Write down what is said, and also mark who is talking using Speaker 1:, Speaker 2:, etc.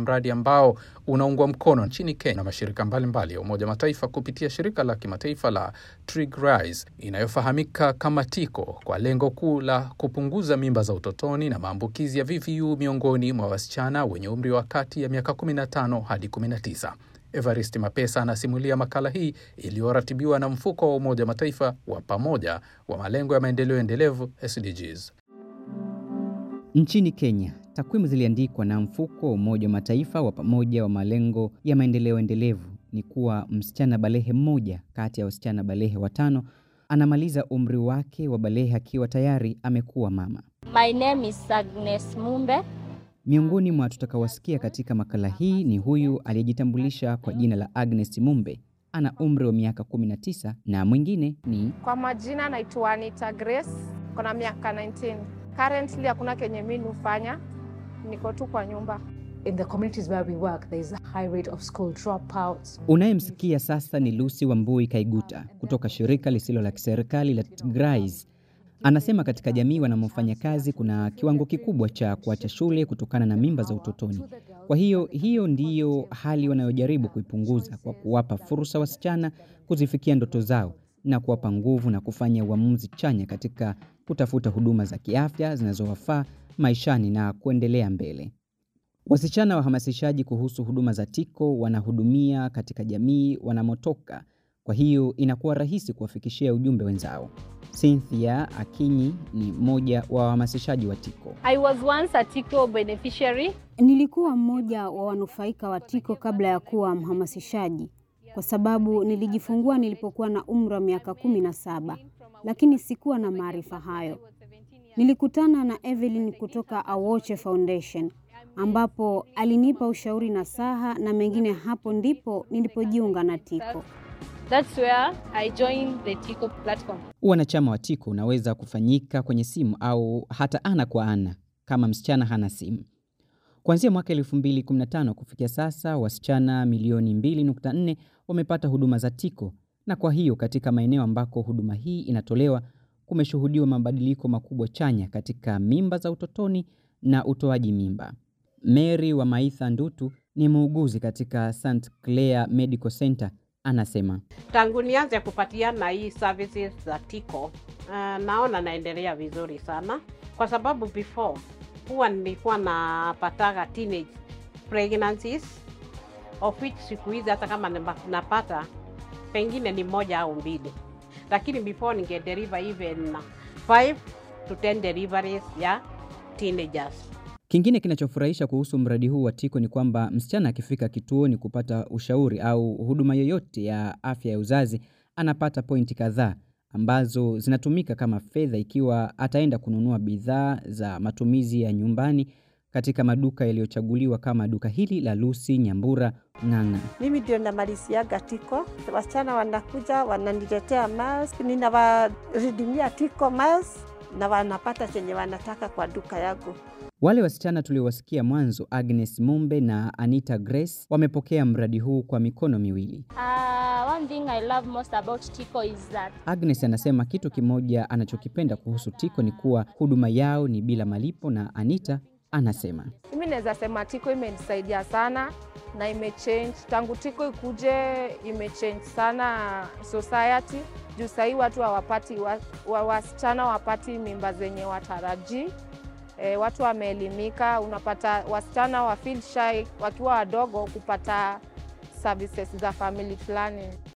Speaker 1: mradi ambao unaungwa mkono nchini Kenya na mashirika mbalimbali ya Umoja wa Mataifa kupitia shirika la kimataifa la TRIGRISE inayofahamika kama TICO kwa lengo kuu la kupunguza mimba za utotoni na maambukizi ya VVU miongoni mwa wasichana wenye umri wa kati ya miaka 15 hadi 19. Evarist Mapesa anasimulia makala hii iliyoratibiwa na mfuko wa Umoja wa Mataifa wa pamoja wa malengo ya maendeleo endelevu SDGs.
Speaker 2: Nchini Kenya, takwimu ziliandikwa na mfuko wa Umoja wa Mataifa wa pamoja wa malengo ya maendeleo endelevu ni kuwa msichana balehe mmoja kati ya wasichana balehe watano anamaliza umri wake wa balehe akiwa tayari amekuwa mama.
Speaker 3: My name is Agnes Mumbe.
Speaker 2: Miongoni mwa tutakaowasikia katika makala hii ni huyu aliyejitambulisha kwa jina la Agnes Mumbe, ana umri wa miaka 19 na mwingine ni
Speaker 4: Kwa majina naitwa Anita Grace, kona miaka 19. Currently hakuna kenye mimi hufanya, niko tu kwa nyumba.
Speaker 5: In the communities where we work, there is a high rate of school dropouts.
Speaker 2: unayemsikia sasa ni Lucy Wambui Kaiguta kutoka shirika lisilo la kiserikali la TRIGRISE. Anasema katika jamii wanamofanya kazi kuna kiwango kikubwa cha kuacha shule kutokana na mimba za utotoni. Kwa hiyo hiyo ndiyo hali wanayojaribu kuipunguza kwa kuwapa fursa wasichana kuzifikia ndoto zao na kuwapa nguvu na kufanya uamuzi chanya katika kutafuta huduma za kiafya zinazowafaa maishani na kuendelea mbele. Wasichana wahamasishaji kuhusu huduma za TICO wanahudumia katika jamii wanamotoka, kwa hiyo inakuwa rahisi kuwafikishia ujumbe wenzao. Cynthia Akinyi ni mmoja wa wahamasishaji wa TICO.
Speaker 3: I was once a TICO beneficiary.
Speaker 6: Nilikuwa mmoja wa wanufaika wa TICO kabla ya kuwa mhamasishaji, kwa sababu nilijifungua nilipokuwa na umri wa miaka kumi na saba, lakini sikuwa na maarifa hayo. Nilikutana na Evelyn kutoka Awoche Foundation ambapo alinipa ushauri na saha na mengine. Hapo ndipo nilipojiunga na TICO.
Speaker 3: That's where I joined the TICO platform.
Speaker 2: Wanachama wa TICO unaweza kufanyika kwenye simu au hata ana kwa ana kama msichana hana simu. Kuanzia mwaka 2015 kufikia sasa, wasichana milioni 2.4 wamepata huduma za TICO, na kwa hiyo katika maeneo ambako huduma hii inatolewa kumeshuhudiwa mabadiliko makubwa chanya katika mimba za utotoni na utoaji mimba. Mary wa Maitha Ndutu ni muuguzi katika St Clair Medical Center, anasema
Speaker 7: Tangu nianze kupatiana hii services za TICO, uh, naona naendelea vizuri sana, kwa sababu before huwa nilikuwa napataga teenage pregnancies of which siku hizi hata kama nima- napata pengine ni moja au mbili, lakini before ninge deliver even 5 to 10 deliveries ya teenagers.
Speaker 2: Kingine kinachofurahisha kuhusu mradi huu wa TICO ni kwamba msichana akifika kituoni kupata ushauri au huduma yoyote ya afya ya uzazi anapata pointi kadhaa ambazo zinatumika kama fedha ikiwa ataenda kununua bidhaa za matumizi ya nyumbani katika maduka yaliyochaguliwa kama duka hili la Lucy Nyambura Ng'ang'a.
Speaker 8: Mimi ndio namaliziaga tiko, wasichana wanakuja wananiletea mask, ninawaridimia tiko mask na wanapata chenye wanataka kwa duka yangu.
Speaker 2: Wale wasichana tuliowasikia mwanzo, Agnes Mumbe na Anita Grace, wamepokea mradi huu kwa mikono miwili.
Speaker 3: Uh, one thing I love most about TICO is that
Speaker 2: Agnes anasema kitu kimoja anachokipenda kuhusu TICO ni kuwa huduma yao ni bila malipo, na Anita anasema
Speaker 4: Mimi naweza sema tiko imenisaidia sana na imechange tangu tiko ikuje, imechange sana society juu sahii watu hawapati wa, wa, wasichana wapati mimba zenye watarajii. E, watu wameelimika, unapata wasichana wa feel shy wakiwa wadogo kupata services za family planning.